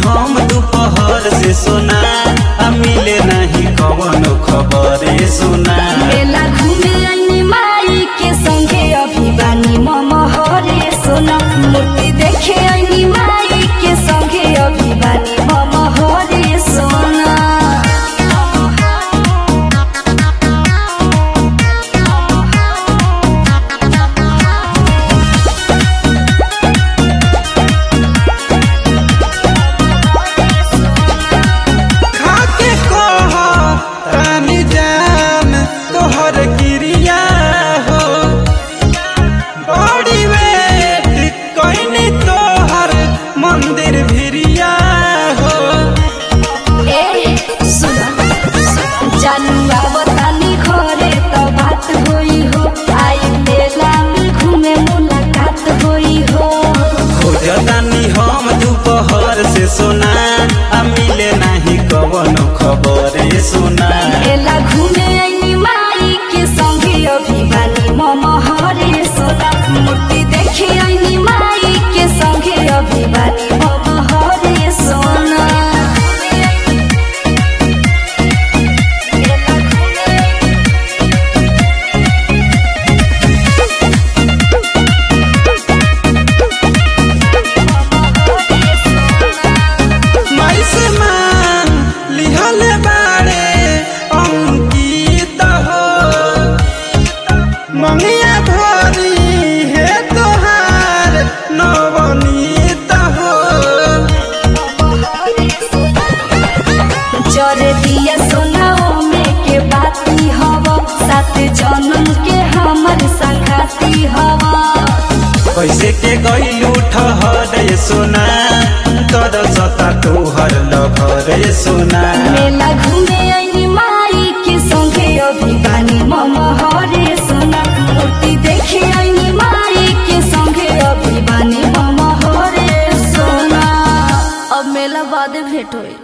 हम दोपहर से सोना आ मिले नहीं कवनो खबरे सुना मेला घूमे आइनी माई के संगे अभी बानी ममहरे सोना मूर्ति देखे आइनी माई के संगे अभी बानी ममहरे सोना खाके कह रानी जान तोहर क्रिया हो बड़ी वेट कइनी तोहर मंदिर भिरिया हो ए सुना जानू आवतानी घरे त बात होई हो आई मेला में घूमे मुलाकात होई हो खोजतानी हम दोपहर से सोना आ मिले नहीं कवनो खबरे सुना मेला घूमे आइनी माई के संगे अभी बानी ममहरे सोना मूर्ति देखे आइनी माई के संगे अभी बानी ममहरे सोना माई से मांग लिहल बाड़े अंकित हो मंगिया भरी हे तोहार नवनीत हो जरे दिया सोनाओ में के बाती हवा सात जन्म के हमर संगाती हवा कैसे के गईलू ठहरे सोना तर सता तोहर लभरे सोना मेला घूमे आइनी माई के संगे अभी बानी ममहरे सोना मूर्ति देखे आइनी माई के संगे अभी बानी ममहरे सोना अब मेला बाद भेंट होई